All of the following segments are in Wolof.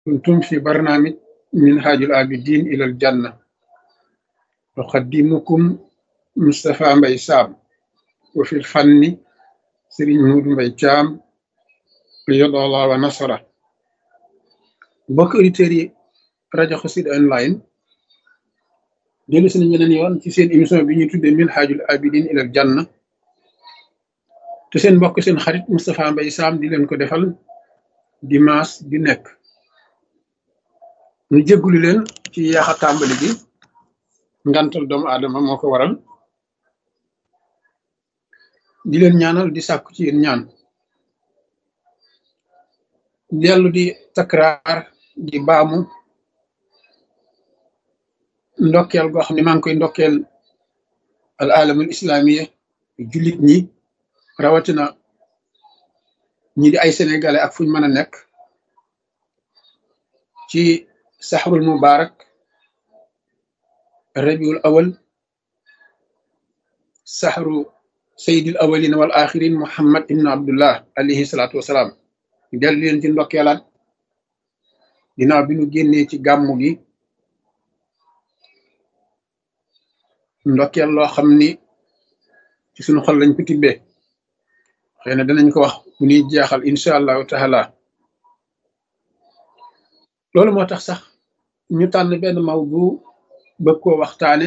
كنتم في برنامج منهاج العابدين إلى الجنة أقدمكم مصطفى مبي سام وفي الفن سيرين مود مبي جام قيد الله ونصره mbokk auditeurs yi rajo Xassida online dellu si nañ beneen yoon ci seen émission bi ñuy tuddee minhajul abidin ilal janna te seen mbokk seen xarit Moustapha Mbaye Sam di leen ko defal dimanche di nekk ñu jéggulu leen ci yaaxa tàmbali gi ngantal doomu aadama moo ko waral di leen ñaanal di sàkku ci yéen ñaan dellu di takraar di baamu ndokkeel goo xam ne maa ngi koy ndokkeel al alamul islamiya jullit ñi rawatina ñi di ay sénégalais ak fuñ mën a nekk ci saxrul mubarak rabiul awal saxru sayidil awalin wal axirin muhammad ibn abdullah alayhi salaatu wasalaam dellu leen ci ndokkeelaat ginnaaw bi ñu génnee ci gàmmu gi ndokkeel loo xam ni ci suñu xol lañ ko tibbee xëy na danañ ko wax bu ñuy jeexal incha allahu taala loolu moo tax sax ñu tànn benn maw bu bëgg koo waxtaane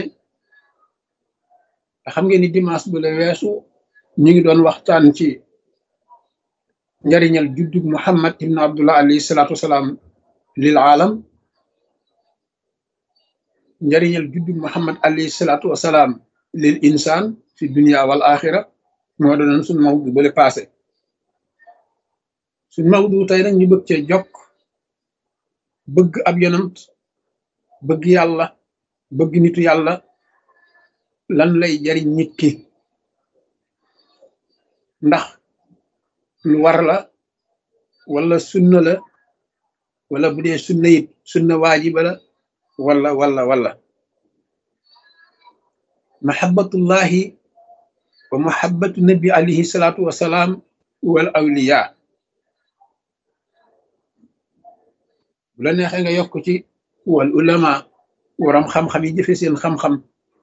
nga xam ngeen ni dimanche bu la weesu ñu ngi doon waxtaan ci njariñal juddug muhammad ibn abdullah alayhi salaatu wasalaam lil aalam njariñal juddug muhammad alayhi salaatu wasalaam lil insaan fi dunia wal axira moo doonoon suñ mawdu bale passé suñ mawdu tey nag ñu bëgg cee jokk bëgg ab yonant bëgg yàlla bëgg nitu yàlla lan lay jariñ nit ki ndax lu war la wala sunna la wala bu dee sunna it sunna waajiba la wala wala wala mahabbatullahi wa mahabbatu nabi alayhi salaatu wasalaam wal awliya bu la neexee nga yokk ci wal ulama waram xam-xam yi jëfe seen xam-xam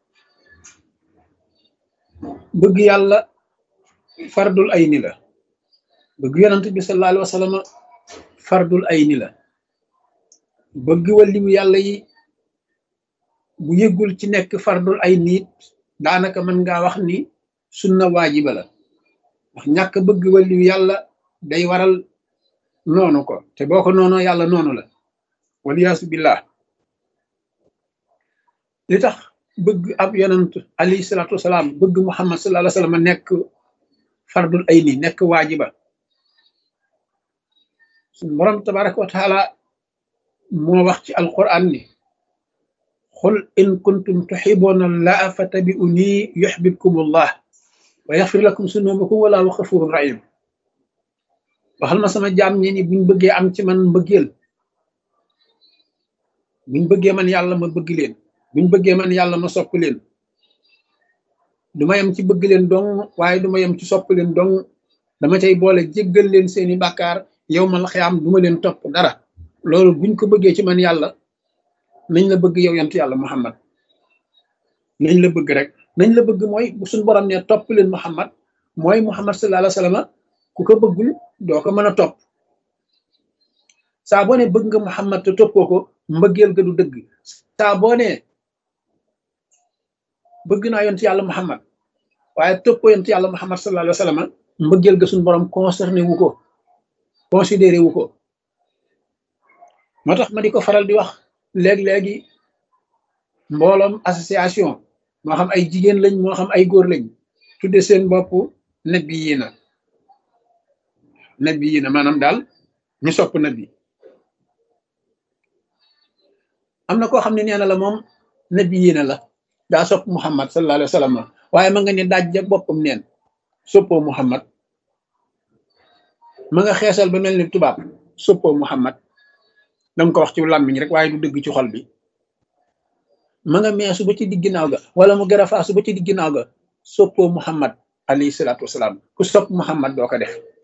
bëgg yàlla fardul ayni la bëgg yonant bi sallallahu alayhi wa sallam fardul ayni la bëgg waliyu yàlla yi bu yëggul ci nekk fardul ay niit daanaka mën ngaa wax ni sunna waajiba la ndax ñàkk bëgg waliyu yàlla day waral noonu ko te boo ko noonoo yàlla noonu la waliyaasu billah li tax bëgg ab yonant alayhi salaatu wasalaam bëgg muhammad sallallahu alayhi wa sallam nekk fardul ay ni nekk waajiba suñ borom tabaraka wa taala moo wax ci alquran ni xul in kuntum tuxibuuna allaha fattabi'uni yuxbibkum allah wa yaxfir lakum sunubakum wallahu xafurun rahim waxal ma sama jaam ñi ni buñ bëggee am ci man mbëggeel buñ bëggee man yàlla ma bëgg leen buñ bëggee man yàlla ma sopp leen du ma yem ci bëgg leen dong waaye du ma yem ci sopp leen dong dama cay boole jéggal leen seeni bàkkaar yow mal xiyaam duma leen topp dara loolu buñ ko bëggee ci man yàlla nañ la bëgg yow yant yàlla muhammad nañ la bëgg rek nañ la bëgg mooy bu suñ borom ne topp leen muhammad mooy muhammad sallallahu alayhi wa sallam ku ko bëggul doo ko mën a topp saa boo ne bëgg nga muhammad te toppoo ko mbëggeel ga du dëgg saa boo ne bëgg naa yont yàlla muhammad waaye toppoo yont yàlla muhammad sallallahu alayhi wa sallam mbëggeel ga suñ borom concerné wu ko considéré wu ko moo tax ma di ko faral di wax léeg-léegi mbooloom association moo xam ay jigéen lañ moo xam ay góor lañ tudde seen bopp nabi yi na nabi yi na maanaam daal ñu sopp nabi am na koo xam ne nee na la moom nabi yi na la daa sopp muhammad sallallahu alayhi wa sallam waaye ma nga ne daaj ja boppam neen soppoo muhammad ma nga xeesal ba mel ni tubaab soppoo muhammad danga ko wax ci làmmiñ rek waaye du dëgg ci xol bi ma nga meesu ba ci digg ginnaaw ga wala mu garafaasu ba ci digg ginnaaw ga soppoo muhammad alayhi salaatu wasalaam ku sopp muhammad doo ko def